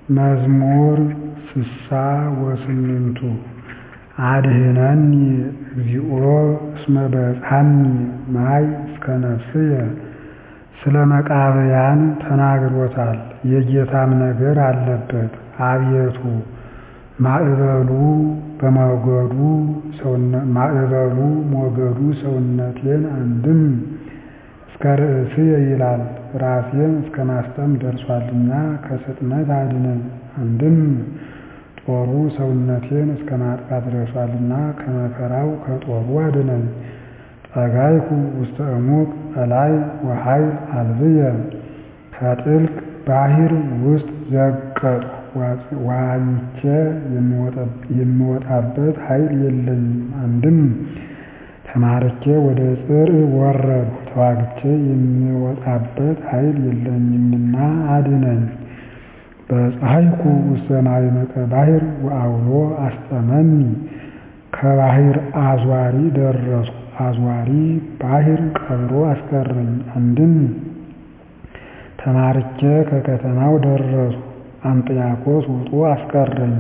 መዝሙር ስሳ ወስምንቱ አድኅነኒ እግዚኦ እስመ በጽሐኒ ማይ እስከ ነፍስየ ስለ መቃብያን ተናግሮታል የጌታም ነገር አለበት አቤቱ ማዕበሉ ሞገዱ ሰውነቴን አንድም እስከ ርእስየ ይላል ራሴን እስከ ማስጠም ደርሷልና ከስጥመት አድነኝ አንድም ጦሩ ሰውነቴን እስከ ማጥቃት ደርሷልና ከመከራው ከጦሩ አድነኝ ጠጋይኩ ውስተ እሙቅ ቀላይ ወኃይል አልብየ ከጥልቅ ባሕር ውስጥ ዘቀጥሁ ዋኝቼ የምወጣበት ኃይል የለኝም አንድም ተማርኬ ወደ ጽርዕ ወረድሁ ተዋግቼ የምወጣበት ኃይል የለኝምና አድነኝ በፀሐይኩ ውስተ ማዕመቀ ባሕር ወዐውሎ አስጠመኒ ከባሕር አዝዋሪ ደረስኩ አዝዋሪ ባሕር ቀብሮ አስቀረኝ አንድም ተማርኬ ከከተማው ደረስኩ አንጥያኮስ ውጦ አስቀረኝ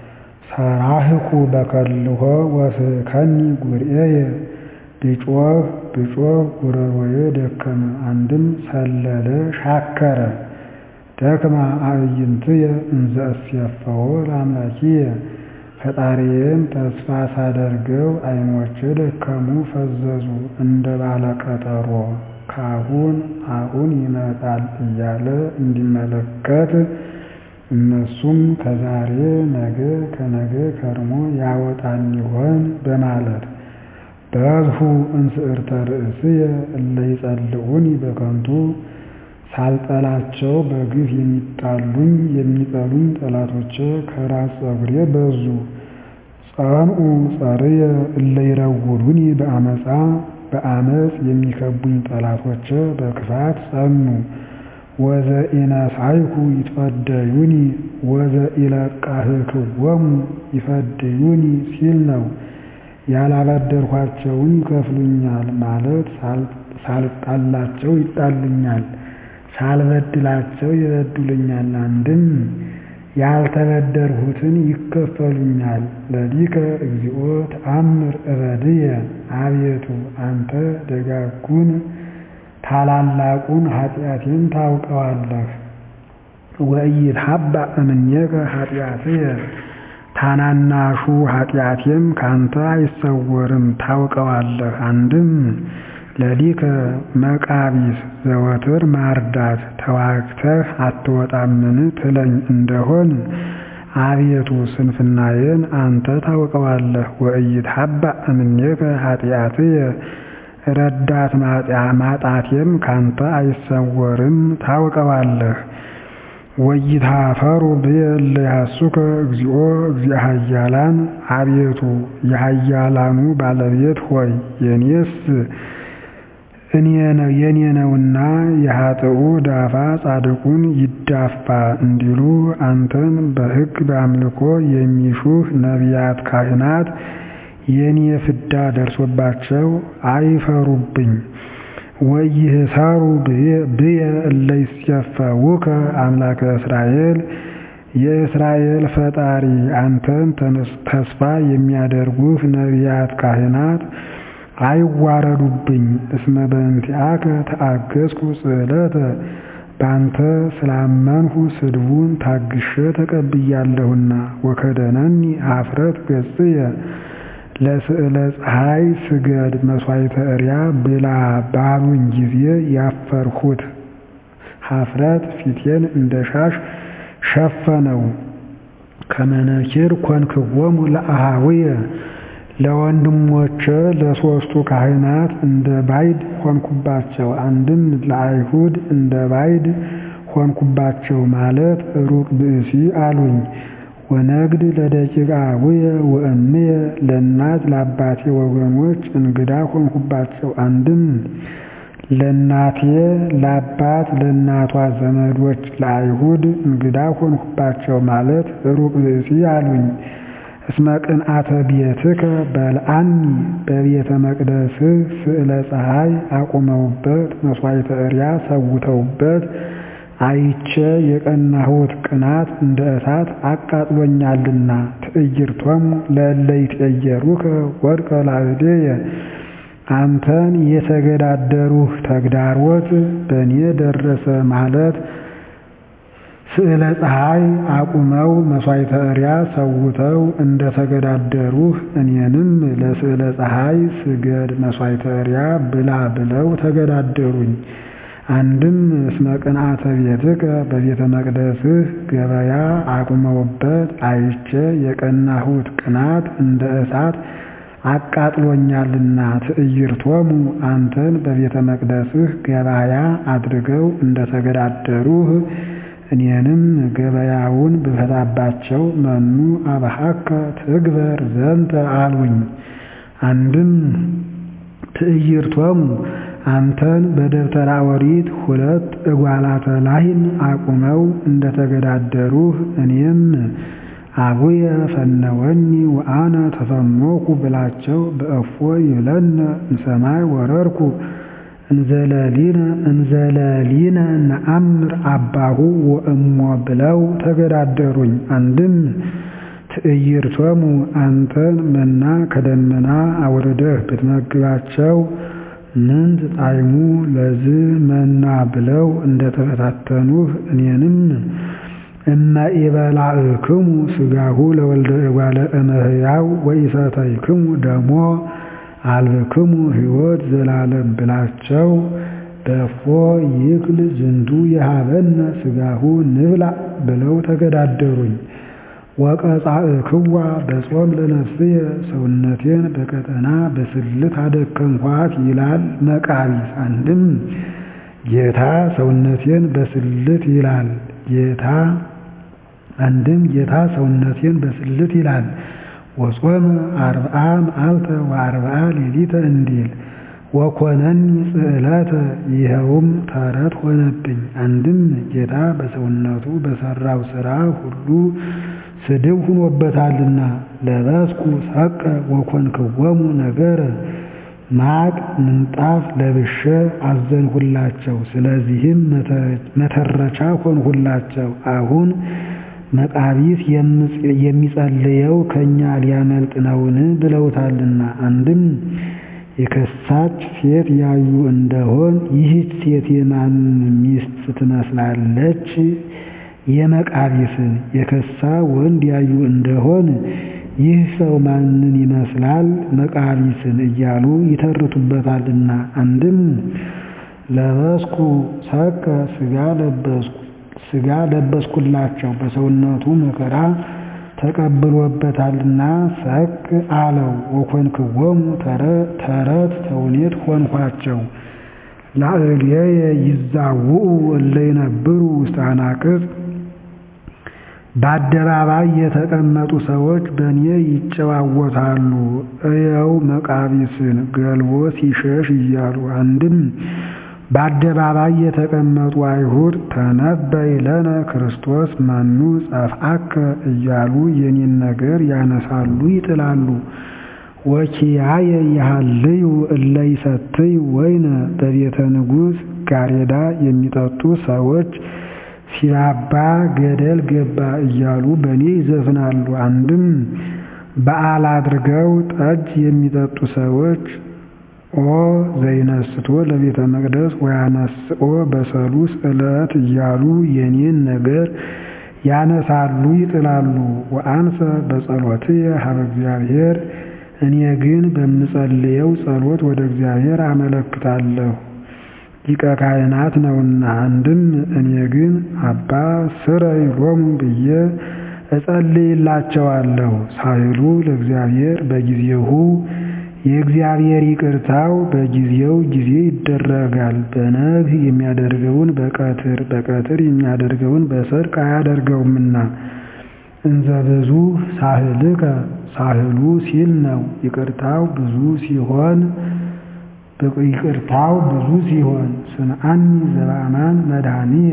ሰራህኩ በከልሖ ወስሕከኒ ጉርኤየ ብጮኽ ብጮኽ ጉሮሮዬ ደከመ አንድም ሰለለ ሻከረ ደክማ አዕይንትየ እንዘ እሴፈዎ ለአምላኪየ ፈጣሪዬን ተስፋ ሳደርገው ዓይኖቼ ደከሙ ፈዘዙ እንደ ባለቀጠሮ ካሁን አሁን ይመጣል እያለ እንዲመለከት እነሱም ከዛሬ ነገ ከነገ ከርሞ ያወጣን ይሆን በማለት በዝሑ እንስዕርተ ርእስየ እለ ይጸልዑኒ በከንቱ ሳልጠላቸው በግፍ የሚጣሉኝ የሚጠሉኝ ጠላቶቼ ከራስ ፀጉሬ በዙ ጸንዑ ጸርየ እለ ይረውሉኒ በአመፃ በአመፅ የሚከቡኝ ጠላቶቼ በክፋት ጸኑ ወዘኢነሳይኩ ይትፈደዩኒ ወዘኢለቃህክዎሙ ይፈድዩኒ ሲል ነው። ያላበደርኋቸውን ይከፍሉኛል ማለት ሳልጣላቸው ይጣሉኛል፣ ሳልበድላቸው ይበድሉኛል። አንድም ያልተበደርሁትን ይከፈሉኛል። ለሊከ እግዚኦ ተአምር እበድየ አቤቱ አንተ ደጋጉን ታላላቁን ኃጢአቴን ታውቀዋለህ። ወኢይትሐባእ እምኔከ ኃጢአትየ ታናናሹ ኃጢአቴም ካንተ አይሰወርም ታውቀዋለህ። አንድም ለሊከ መቃቢስ ዘወትር ማርዳት ተዋግተህ አትወጣምን ትለኝ እንደሆን አቤቱ ስንፍናዬን አንተ ታውቀዋለህ። ወኢይትሐባእ እምኔከ ኃጢአትየ ረዳት ማጣቴም ካንተ አይሰወርም ታውቀዋለህ። ወይታፈሩ ብየ እለ ያሱከ እግዚኦ እግዚአ ኃያላን አቤቱ የኃያላኑ ባለቤት ሆይ የኔስ የኔ ነውና የኃጥኡ ዳፋ ጻድቁን ይዳፋ እንዲሉ አንተን በሕግ በአምልኮ የሚሹህ ነቢያት ካህናት የኔ ፍዳ ደርሶባቸው አይፈሩብኝ። ወይህሳሩ ብየ እለ ይሴፈውከ አምላከ እስራኤል የእስራኤል ፈጣሪ አንተን ተስፋ የሚያደርጉህ ነቢያት ካህናት አይዋረዱብኝ። እስመ በእንቲአከ ተአገዝኩ ጽዕለተ ባንተ ስላመንሁ ስድቡን ታግሼ ተቀብያለሁና። ወከደነኒ ኀፍረት ገጽየ ለስዕለ ፀሐይ ስገድ መሥዋዕተ እርያ ብላ ባሉኝ ጊዜ ያፈርሁት ኀፍረት ፊቴን እንደ ሻሽ ሸፈነው። ከመነኪር ኮንክዎሙ ለአኀውየ ለወንድሞቼ ለሦስቱ ካህናት እንደ ባዕድ ሆንኩባቸው። አንድም ለአይሁድ እንደ ባዕድ ሆንኩባቸው ማለት ሩቅ ብእሲ አሉኝ። ወነግድ ለደቂቀ አቡየ ወእምየ ለእናት ለአባቴ ወገኖች እንግዳ ሆንኩባቸው። አንድም ለእናቴ ለአባት ለእናቷ ዘመዶች ለአይሁድ እንግዳ ሆንኩባቸው ማለት ሩቅ ብእሲ አሉኝ። እስመ ቅንዓተ ቤትከ በልዓኒ በቤተ መቅደስህ ስዕለ ፀሐይ አቁመውበት መሥዋዕተ እርያ ሰውተውበት አይቼ የቀናሁት ቅናት እንደ እሳት አቃጥሎኛልና። ትዕይርቶሙ ለእለ ይትዔየሩከ ወድቀ ላዕሌየ አንተን የተገዳደሩህ ተግዳሮት በእኔ ደረሰ ማለት ስዕለ ፀሐይ አቁመው መሥዋዕተ እርያ ሰውተው እንደ ተገዳደሩህ እኔንም ለስዕለ ፀሐይ ስገድ መሥዋዕተ እርያ ብላ ብለው ተገዳደሩኝ። አንድም እስመ ቅንዓተ ቤትከ በቤተ መቅደስህ ገበያ አቁመውበት አይቼ የቀናሁት ቅናት እንደ እሳት አቃጥሎኛልና። ትዕይርቶሙ አንተን በቤተ መቅደስህ ገበያ አድርገው እንደ ተገዳደሩህ እኔንም ገበያውን ብፈታባቸው መኑ አብሃከ ትግበር ዘንተ አሉኝ። አንድም ትዕይርቶሙ አንተን በደብተራ ኦሪት ሁለት እጓላተ ላህን አቁመው እንደ ተገዳደሩህ እኔም አቡየ ፈነወኒ ወአነ ተፈኖኩ ብላቸው በእፎ ይብለነ እምሰማይ ወረድኩ እንዘለሊነ እንዘለሊነ ነአምር አባሁ ወእሞ ብለው ተገዳደሩኝ። አንድም ትዕይርቶሙ አንተን መና ከደመና አውርደህ ብትመግባቸው ምንት ጣዕሙ ለዝ መና ብለው እንደተፈታተኑህ እኔንም እመ ኢበላዕክሙ ሥጋሁ ለወልደ እጓለ እመሕያው ወኢሰተይክሙ ደሞ አልብክሙ ሕይወት ዘላለም ብላቸው በፎ ይክል ዝንቱ የሃበነ ሥጋሁ ንብላ ብለው ተገዳደሩኝ። ወቀጻእክዋ በጾም ለነፍስየ ሰውነቴን በቀጠና በስልት አደከምኳት ይላል መቃቢስ። አንድም ጌታ ሰውነቴን በስልት ይላል ጌታ አንድም ጌታ ሰውነቴን በስልት ይላል ወጾመ አርብዓ መዓልተ ወአርብዓ ሌሊተ እንዲል ወኮነኒ ጽዕለተ ይኸውም ተረት ሆነብኝ። አንድም ጌታ በሰውነቱ በሠራው ሥራ ሁሉ ስድብ ሁኖበታልና ለበስኩ ሰቀ ወኮንክዎሙ ነገረ ማቅ ምንጣፍ ለብሼ አዘንሁላቸው። ስለዚህም መተረቻ ሆንሁላቸው። አሁን መቃቢስ የሚጸልየው ከእኛ ሊያመልጥ ነውን? ብለውታልና። አንድም የከሳች ሴት ያዩ እንደሆን ይህች ሴት የማን ሚስት ትመስላለች? የመቃቢስን። የከሳ ወንድ ያዩ እንደሆን ይህ ሰው ማንን ይመስላል? መቃቢስን እያሉ ይተርቱበታልና። አንድም ለበስኩ ሰቀ ሥጋ ለበስኩ ሥጋ ለበስኩላቸው በሰውነቱ መከራ ተቀብሎበታልና ሰቅ አለው። ወኮንክዎሙ ተረት ተውኔት ሆንኳቸው። ላዕሌየ ይዛውኡ እለ ይነብሩ ውስተ አናቅጽ በአደባባይ የተቀመጡ ሰዎች በእኔ ይጨዋወታሉ። እየው መቃቢስን ገልቦ ሲሸሽ እያሉ አንድም በአደባባይ የተቀመጡ አይሁድ ተነበይ ለነ ክርስቶስ መኑ ጸፍአከ እያሉ የኔን ነገር ያነሳሉ ይጥላሉ። ወኪያየ ይሃልዩ እለ ይሰትዩ ወይነ በቤተ ንጉሥ ጋሬዳ የሚጠጡ ሰዎች ሲራባ ገደል ገባ እያሉ በእኔ ይዘፍናሉ። አንድም በዓል አድርገው ጠጅ የሚጠጡ ሰዎች ኦ ዘይነስቶ ለቤተ መቅደስ ወያነስኦ በሰሉስ ዕለት እያሉ የኔን ነገር ያነሳሉ ይጥላሉ። ወአንሰ በጸሎትየ ሀበ እግዚአብሔር እኔ ግን በምጸልየው ጸሎት ወደ እግዚአብሔር አመለክታለሁ ሊቀ ካህናት ነውና። አንድም እኔ ግን አባ ስረይ ሎሙ ብዬ እጸልይላቸዋለሁ። ሳይሉ ለእግዚአብሔር በጊዜሁ የእግዚአብሔር ይቅርታው በጊዜው ጊዜ ይደረጋል። በነግህ የሚያደርገውን በቀትር በቀትር የሚያደርገውን በሰርቅ አያደርገውምና። እንዘ ብዙ ሳህልከ ሳህሉ ሲል ነው። ይቅርታው ብዙ ሲሆን ይቅርታው ብዙ ሲሆን ስምዐኒ ዘበአማን መድኃኒየ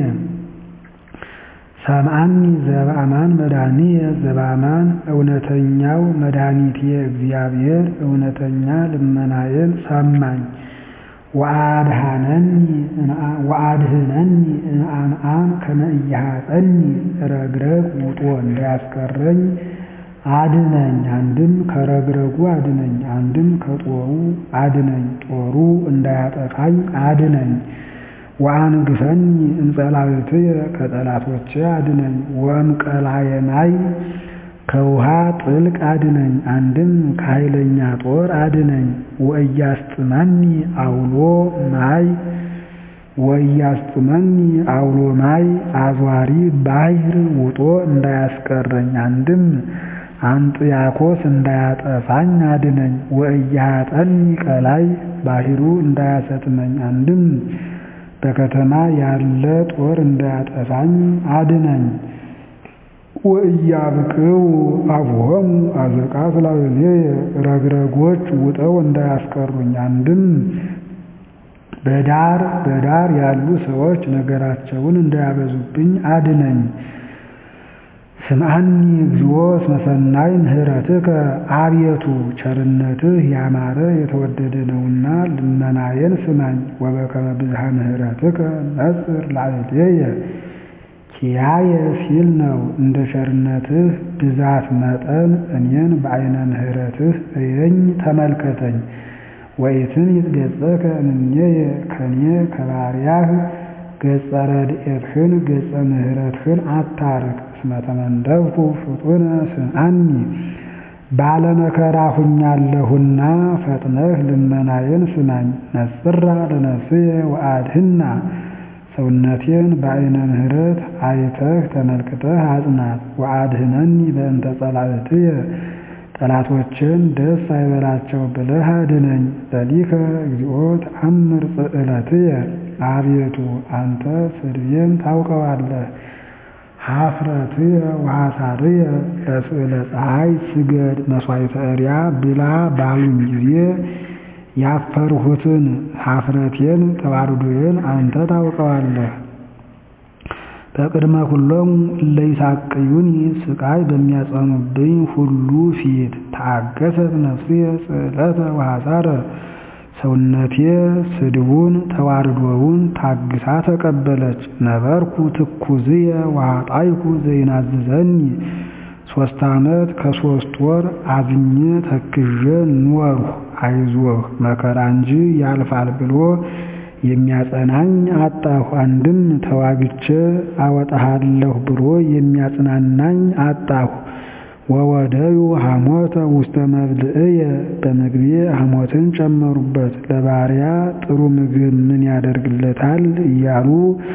ሰምዐኒ ዘበአማን መድኃኒየ ዘበአማን እውነተኛው መድኃኒቴ እግዚአብሔር እውነተኛ ልመናዬን ሰማኝ። ወአድህነኒ እምአምዓም ከመ ኢይሃፀኒ ረግረግ ውጦ እንዳያስቀረኝ አድነኝ። አንድም ከረግረጉ አድነኝ፣ አንድም ከጦሩ አድነኝ፣ ጦሩ እንዳያጠፋኝ አድነኝ። ወአንግፈኒ እምጸላእትየ ከጠላቶቼ አድነኝ። ወእምቀላየ ማይ ከውሃ ጥልቅ አድነኝ፣ አንድም ከኃይለኛ ጦር አድነኝ። ወእያስጥመኒ አውሎ ማይ ወእያስጥመኒ አውሎ ማይ አዟሪ ባሕር ውጦ እንዳያስቀረኝ አንድም አንጥያኮስ እንዳያጠፋኝ አድነኝ። ወእያጠኒ ቀላይ ባሕሩ እንዳያሰጥመኝ አንድም በከተማ ያለ ጦር እንዳያጠፋኝ አድነኝ። ወእያብቅው አብሆሙ አዘቃት ላዕሌየ ረግረጎች ውጠው እንዳያስቀሩኝ አንድም በዳር በዳር ያሉ ሰዎች ነገራቸውን እንዳያበዙብኝ አድነኝ። ስምዐኒ እግዚኦ እስመ ሰናይ ምህረትከ አቤቱ ቸርነትህ ያማረ የተወደደ ነውና ልመናዬን ስማኝ። ወበከመ ብዝሃ ምህረትከ ነጽር ላዕሌየ ኪያየ ሲል ነው። እንደ ቸርነትህ ብዛት መጠን እኔን በዐይነ ምህረትህ እየኝ ተመልከተኝ። ወኢትን ይትገጸከ እምኔየ ከኔ ከባሪያህ ገጸ ረድኤትህን ገጸ ምህረትህን አታርቅ። እስመ ተመንደብኩ ፍጡነ ስምዐኒ ባለመከራ ሁኛለሁና ፈጥነህ ልመናዬን ስማኝ። ነጽራ ለነፍስየ ወአድህና ሰውነቴን በዐይነ ምህረት አይተህ ተመልክተህ አጽናት። ወአድህነኒ በእንተ ጸላእትየ ጠላቶችን ደስ አይበላቸው ብለህ አድነኝ። ለሊከ እግዚኦ ተአምር ጽዕለትየ አቤቱ አንተ ስድቤን ታውቀዋለህ። ኀፍረትየ ወሐሳርየ ለስዕለ ፀሐይ ስገድ መሥዋዕተ እርያ ብላ ባሉኝ ጊዜ ያፈርሁትን ኀፍረቴን ተዋርዶዬን አንተ ታውቀዋለህ። በቅድመ ኩሎሙ እለ ይሣቅዩኒ ሥቃይ በሚያጸኑብኝ ሁሉ ፊት ተአገሰት ነፍስየ ጽዕለተ ወሐሳረ ሰውነቴ ስድቡን ተዋርዶውን ታግሳ ተቀበለች። ነበርኩ ትኩዝየ ወኃጣይኩ ዘይናዝዘኒ ሦስት ዓመት ከሦስት ወር አዝኜ ተክዤ ኖርሁ። አይዞህ መከራ እንጂ ያልፋል ብሎ የሚያጸናኝ አጣሁ። አንድም ተዋግቼ አወጣሃለሁ ብሎ የሚያጽናናኝ አጣሁ። ወወደዩ ሐሞተ ውስተ መብልዕየ በምግቤ ሐሞትን ጨመሩበት። ለባሪያ ጥሩ ምግብ ምን ያደርግለታል እያሉ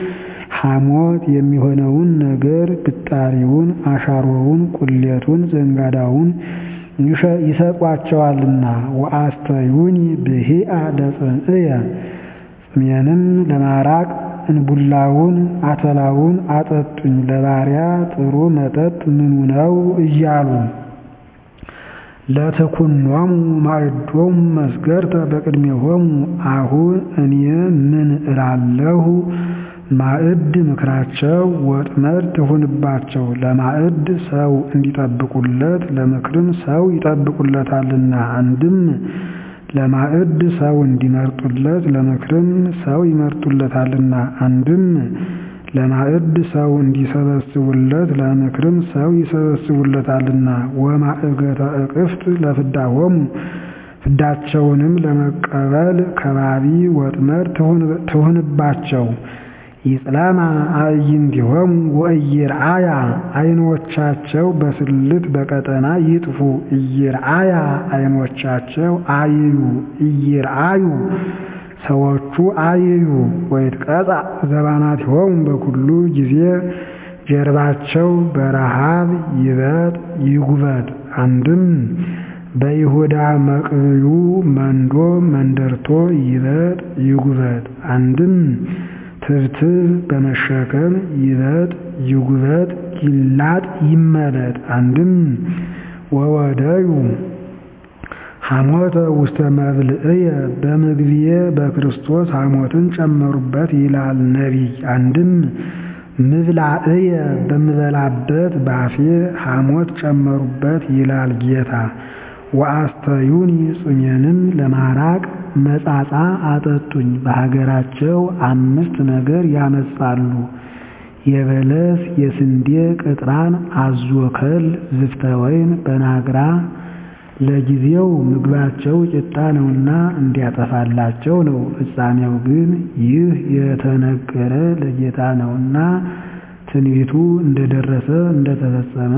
ሐሞት የሚሆነውን ነገር ብጣሪውን፣ አሻሮውን፣ ቁሌቱን፣ ዘንጋዳውን ይሰጧቸዋልና። ወአስተዩኒ ብሂአ ለጽምዕየ ጽሜንም ለማራቅ እንቡላውን አተላውን አጠጡኝ። ለባሪያ ጥሩ መጠጥ ምኑ ነው እያሉ ለትኩኖሙ ማዕዶሙ መስገርተ በቅድሜሆሙ አሁን እኔ ምን እላለሁ? ማዕድ ምክራቸው ወጥመድ ትሁንባቸው። ለማዕድ ሰው እንዲጠብቁለት ለምክርም ሰው ይጠብቁለታልና። አንድም ለማዕድ ሰው እንዲመርጡለት ለምክርም ሰው ይመርጡለታልና። አንድም ለማዕድ ሰው እንዲሰበስቡለት ለምክርም ሰው ይሰበስቡለታልና። ወማዕገተ እቅፍት ለፍዳሆሙ ፍዳቸውንም ለመቀበል ከባቢ ወጥመድ ትሁንባቸው። ይጽለማ አዕይንቲሆሙ ወኢይርአያ ዓይኖቻቸው በስልት በቀጠና ይጥፉ። ኢይርአያ ዓይኖቻቸው አይዩ ኢይርአዩ ሰዎቹ አይዩ። ወይትቀጻ ዘባናቲሆሙ በኩሉ ጊዜ ጀርባቸው በረሃብ ይበጥ ይጉበጥ። አንድም በይሁዳ መቅብዩ መንዶ መንደርቶ ይበጥ ይጉበጥ። አንድም ትብትብ በመሸከም ይበጥ ይጉበጥ ይላጥ ይመለጥ። አንድም ወወደዩ ሐሞተ ውስተ መብልዕየ በምግብዬ በክርስቶስ ሐሞትን ጨመሩበት ይላል ነቢይ። አንድም ምብላዕየ በምበላበት ባፌ ሐሞት ጨመሩበት ይላል ጌታ። ወአስተዩኒ ጽሜንም ለማራቅ መጻጻ አጠጡኝ። በሀገራቸው አምስት ነገር ያመጻሉ የበለስ የስንዴ ቅጥራን አዞከል ዝፍተ ወይን በናግራ ለጊዜው ምግባቸው ቂጣ ነውና እንዲያጠፋላቸው ነው። ፍጻሜው ግን ይህ የተነገረ ለጌታ ነውና ትንቢቱ እንደደረሰ እንደተፈጸመ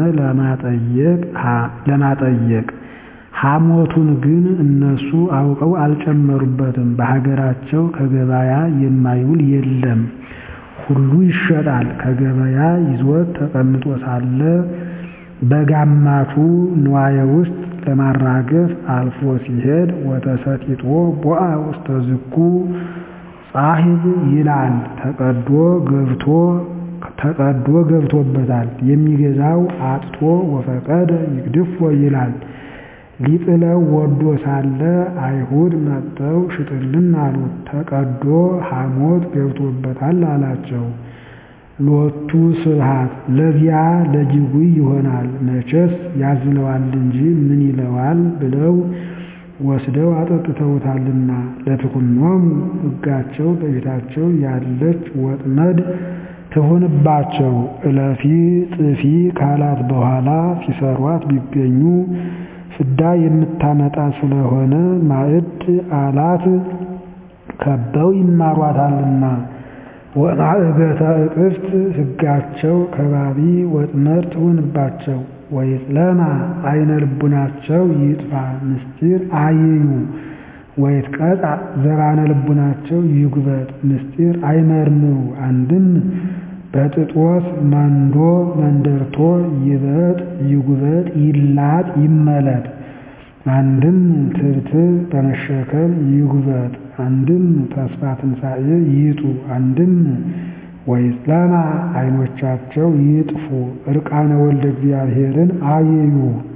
ለማጠየቅ ሐሞቱን ግን እነሱ አውቀው አልጨመሩበትም። በሀገራቸው ከገበያ የማይውል የለም፣ ሁሉ ይሸጣል። ከገበያ ይዞት ተቀምጦ ሳለ በጋማቱ ንዋየ ውስጥ ለማራገፍ አልፎ ሲሄድ ወተሰጢጦ ቦአ ውስተ ዝኩ ጻሂብ ይላል። ተቀዶ ገብቶ ተቀዶ ገብቶበታል። የሚገዛው አጥቶ ወፈቀደ ይግድፎ ይላል። ሊጥለው ወዶ ሳለ አይሁድ መጥተው ሽጥልን አሉት። ተቀዶ ሐሞት ገብቶበታል አላቸው። ሎቱ ስብሐት ለዚያ ለጅጉይ ይሆናል መቼስ ያዝለዋል እንጂ ምን ይለዋል ብለው ወስደው አጠጥተውታልና። ለትኩኖሙ ሕጋቸው በፊታቸው ያለች ወጥመድ ትሁንባቸው። እለፊ ጥፊ ካላት በኋላ ሲሰሯት ቢገኙ ፍዳ የምታመጣ ስለሆነ ማዕድ አላት ከበው ይማሯታልና። ወማዕገተ እቅፍት ሕጋቸው ከባቢ ወጥመድ ትሁንባቸው። ወይጽለማ አይነ ልቡናቸው ይጥፋ ምስጢር አይዩ። ወይትቀጣ ዘባነ ልቡናቸው ይጉበጥ ምስጢር አይመርምሩ። አንድም በጥጦስ መንዶ መንደርቶ ይበጥ ይጉበጥ ይላጥ ይመለጥ። አንድም ትብትብ በመሸከም ይጉበጥ። አንድም ተስፋ ትንሣኤ ይጡ። አንድም ወይጽለማ አይኖቻቸው ይጥፉ እርቃነ ወልደ እግዚአብሔርን አይዩ።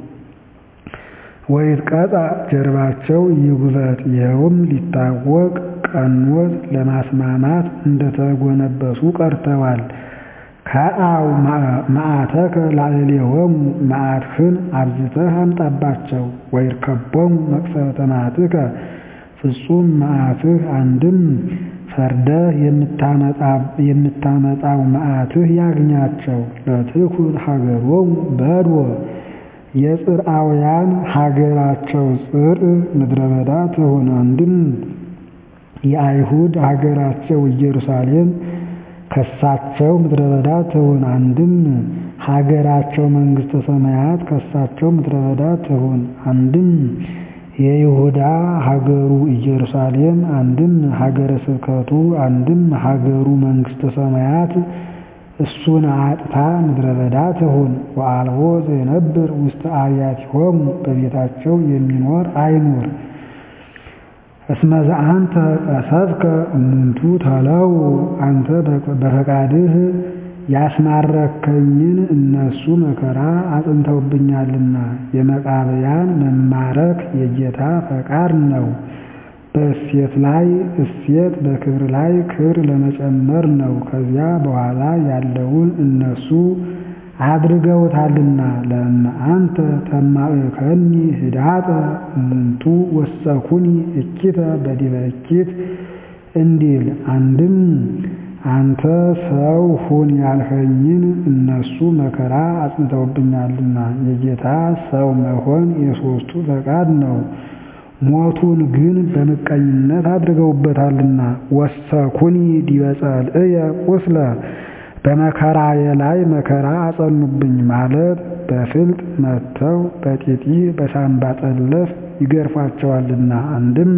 ወይትቀጣ ጀርባቸው ይጉበጥ። ይኸውም ሊታወቅ ቀኖት ለማስማማት እንደተጎነበሱ ቀርተዋል። ከአው መዓተከ ላዕሌሆሙ መዓትህን አብዝተህ አምጣባቸው። ወይርከቦሙ መቅሰፍተ መዓትከ ፍጹም መዓትህ አንድም ፈርደህ የምታመጣው መዓትህ ያግኛቸው። ለትኩን ሀገሮሙ በድወ የጽርአውያን ሀገራቸው ጽር ምድረ በዳ ትሁን። አንድም የአይሁድ ሀገራቸው ኢየሩሳሌም ከሳቸው ምድረ በዳ ትሁን። አንድም ሀገራቸው መንግሥተ ሰማያት ከሳቸው ምድረ በዳ ትሁን። አንድም የይሁዳ ሀገሩ ኢየሩሳሌም፣ አንድም ሀገረ ስብከቱ፣ አንድም ሀገሩ መንግሥተ ሰማያት እሱን አጥታ ምድረ በዳ ትሁን። ወአልቦ ዘይነብር ውስተ አብያቲሆሙ በቤታቸው የሚኖር አይኑር። እስመ ዘአንተ ቀሰፍከ እሙንቱ ተለው አንተ በፈቃድህ ያስማረከኝን እነሱ መከራ አጽንተውብኛልና። የመቃብያን መማረክ የጌታ ፈቃድ ነው። በእሴት ላይ እሴት በክብር ላይ ክብር ለመጨመር ነው። ከዚያ በኋላ ያለውን እነሱ አድርገውታልና። ለእመ አንተ ተማእከኒ ህዳጠ እሙንቱ ወሰኩኒ እኪተ በዲበ እኪት እንዲል አንድም አንተ ሰው ሁን ያልኸኝን እነሱ መከራ አጽንተውብኛልና። የጌታ ሰው መሆን የሦስቱ ፈቃድ ነው። ሞቱን ግን በምቀኝነት አድርገውበታልና። ወሰኩኒ ዲበ ጸልእየ ቁስለ በመከራዬ ላይ መከራ አጸኑብኝ ማለት በፍልጥ መትተው በጢጢ በሳምባ ጠለፍ ይገርፏቸዋልና። አንድም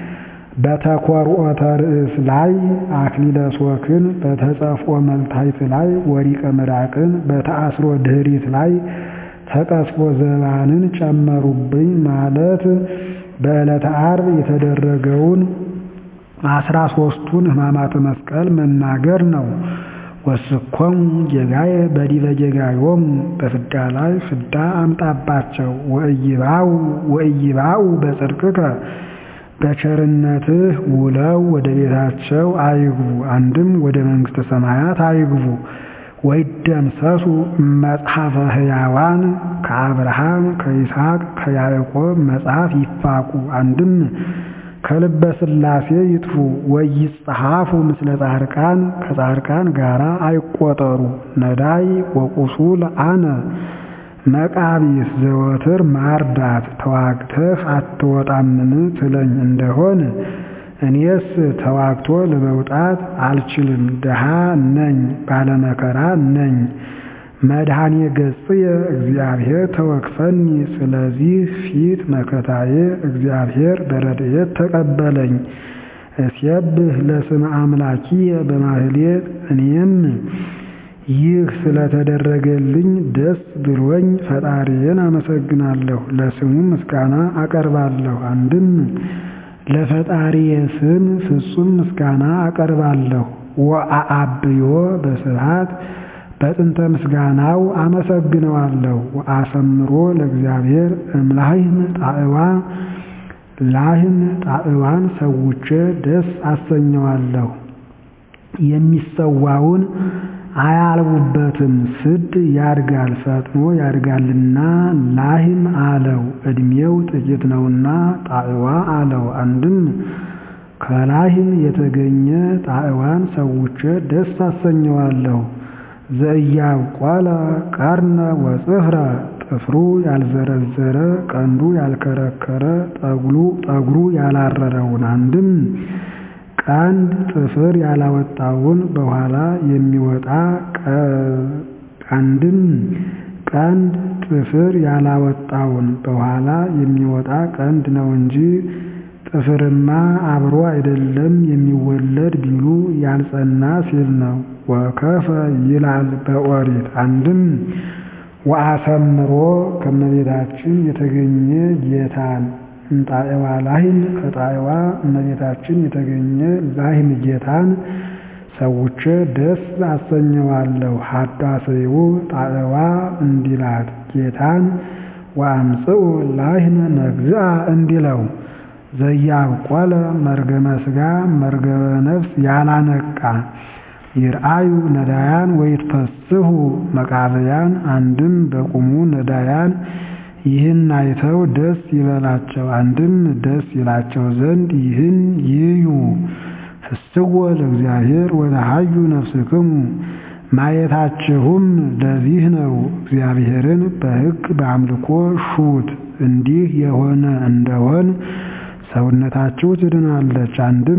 በተኰርዖተ ርእስ ላይ አክሊለ ሦክን በተጸፍኦ መልታይት ላይ ወሪቀ ምራቅን በተአስሮ ድኅሪት ላይ ተቀስፎ ዘባንን ጨመሩብኝ ማለት በዕለተ ዓርብ የተደረገውን አስራ ሦስቱን ሕማማተ መስቀል መናገር ነው። ወስኮሙ ጌጋዬ በዲበ ጌጋዮሙ በፍዳ ላይ ፍዳ አምጣባቸው። ወእይባኡ ወእይባኡ በጽድቅከ በቸርነትህ ውለው ወደ ቤታቸው አይግቡ። አንድም ወደ መንግሥተ ሰማያት አይግቡ። ወይደምሰሱ መጽሐፈ ሕያዋን ከአብርሃም ከይስሐቅ ከያዕቆብ መጽሐፍ ይፋቁ። አንድም ከልበ ሥላሴ ይጥፉ። ወይጸሐፉ ምስለ ጻድቃን ከጻድቃን ጋራ አይቆጠሩ። ነዳይ ወቁሱል አነ መቃቢስ ዘወትር ማርዳት ተዋግተህ አትወጣምን ትለኝ እንደሆን እኔስ ተዋግቶ ለመውጣት አልችልም፣ ድሃ ነኝ፣ ባለመከራ ነኝ። መድኃኔ ገጽየ እግዚአብሔር ተወክፈኒ። ስለዚህ ፊት መከታዬ እግዚአብሔር በረድኤት ተቀበለኝ። እስየብህ ለስመ አምላኪየ በማህሌት እኔም ይህ ስለተደረገልኝ ደስ ብሎኝ ፈጣሪዬን አመሰግናለሁ፣ ለስሙ ምስጋና አቀርባለሁ። አንድም ለፈጣሪዬ ስም ፍጹም ምስጋና አቀርባለሁ። ወአአብዮ በስብሐት በጥንተ ምስጋናው አመሰግነዋለሁ። ወአሰምሮ ለእግዚአብሔር እምላህም ጣዕዋ ላህም ጣዕዋን ሰውቼ ደስ አሰኘዋለሁ። የሚሰዋውን አያልቡበትም ስድ ያድጋል ፈጥኖ ያድጋልና ላህም አለው። ዕድሜው ጥቂት ነውና ጣዕዋ አለው። አንድም ከላህም የተገኘ ጣዕዋን ሰውቼ ደስ አሰኘዋለሁ። ዘኢያብቆለ ቀርነ ወጽፍረ ጥፍሩ ያልዘረዘረ ቀንዱ ያልከረከረ ጠጉሩ ያላረረውን አንድም ቀንድ ጥፍር ያላወጣውን በኋላ የሚወጣ አንድም ቀንድ ጥፍር ያላወጣውን በኋላ የሚወጣ ቀንድ ነው እንጂ ጥፍርማ አብሮ አይደለም የሚወለድ ቢሉ ያልጸና ሲል ነው። ወከፈ ይላል በኦሪት አንድም ወአሰምሮ ከእመቤታችን የተገኘ ጌታን እንጣዕዋ ላህም ከጣዕዋ እመቤታችን የተገኘ ላህም ጌታን ሰውቼ ደስ አሰኘዋለሁ። ሀዳሰዩ ጣዕዋ እንዲላት ጌታን ወአምጽኡ ላህመ ነግዝአ እንዲለው ዘያብቆለ መርገመ ሥጋ መርገመ ነፍስ ያላነቃ ይርአዩ ነዳያን ወይትፈስሑ መቃብያን አንድም በቁሙ ነዳያን ይህን አይተው ደስ ይበላቸው፣ አንድም ደስ ይላቸው ዘንድ ይህን ይዩ። ፍስዎ ለእግዚአብሔር ወለሃዩ ነፍስክሙ ማየታችሁም ለዚህ ነው። እግዚአብሔርን በሕግ በአምልኮ ሹት። እንዲህ የሆነ እንደሆን ሰውነታችሁ ትድናለች። አንድም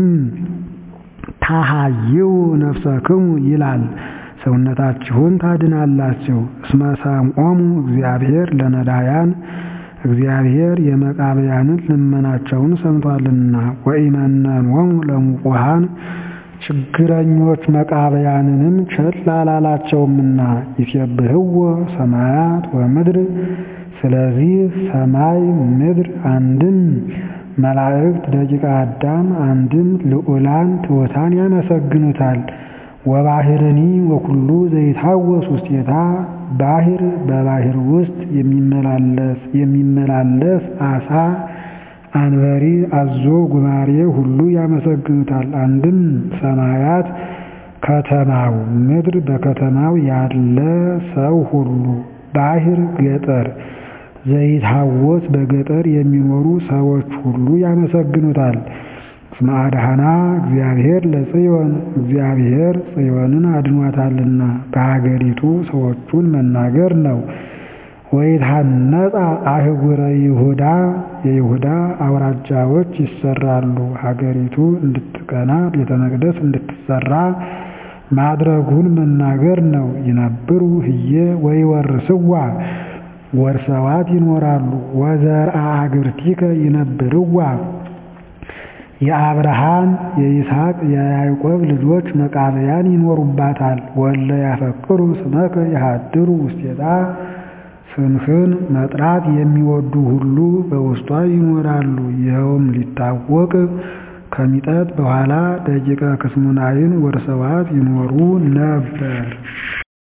ታሃይው ነፍሰክሙ ይላል ሰውነታችሁን ታድናላችሁ። እስመ ሰምዖሙ እግዚአብሔር ለነዳያን እግዚአብሔር የመቃብያንን ልመናቸውን ሰምቷልና። ወኢመነኖሙ ለሙቁሃን ችግረኞች መቃብያንንም ቸል አላላቸውምና። ይሴብህዎ ሰማያት ወምድር ስለዚህ ሰማይ ምድር አንድም መላእክት ደቂቀ አዳም አንድም ልዑላን ትሑታን ያመሰግኑታል። ወባህርኒ ወኩሉ ዘይታወስ ውስቴታ ባህር በባህር ውስጥ የሚመላለስ የሚመላለስ አሳ አንበሪ አዞ ጉማሬ ሁሉ ያመሰግኑታል። አንድም ሰማያት ከተማው ምድር በከተማው ያለ ሰው ሁሉ ባህር ገጠር ዘይታወስ በገጠር የሚኖሩ ሰዎች ሁሉ ያመሰግኑታል። እስመ አድኃና እግዚአብሔር ለጽዮን እግዚአብሔር ጽዮንን አድኗታልና በሀገሪቱ ሰዎቹን መናገር ነው። ወይትሐነጻ አህጉረ ይሁዳ የይሁዳ አውራጃዎች ይሰራሉ። ሀገሪቱ እንድትቀና ቤተ መቅደስ እንድትሰራ ማድረጉን መናገር ነው። ይነብሩ ህዬ ወይወርስዋ ወርሰዋት ይኖራሉ። ወዘርአ አግብርቲከ ይነብርዋ የአብርሃም የይስሐቅ የያዕቆብ ልጆች መቃብያን ይኖሩባታል። ወለ ያፈቅሩ ስመከ የሃድሩ ውስቴታ ስምህን መጥራት የሚወዱ ሁሉ በውስጧ ይኖራሉ። ይኸውም ሊታወቅ ከሚጠት በኋላ ደቂቀ ክስሙናይን ወርሰዋት ይኖሩ ነበር።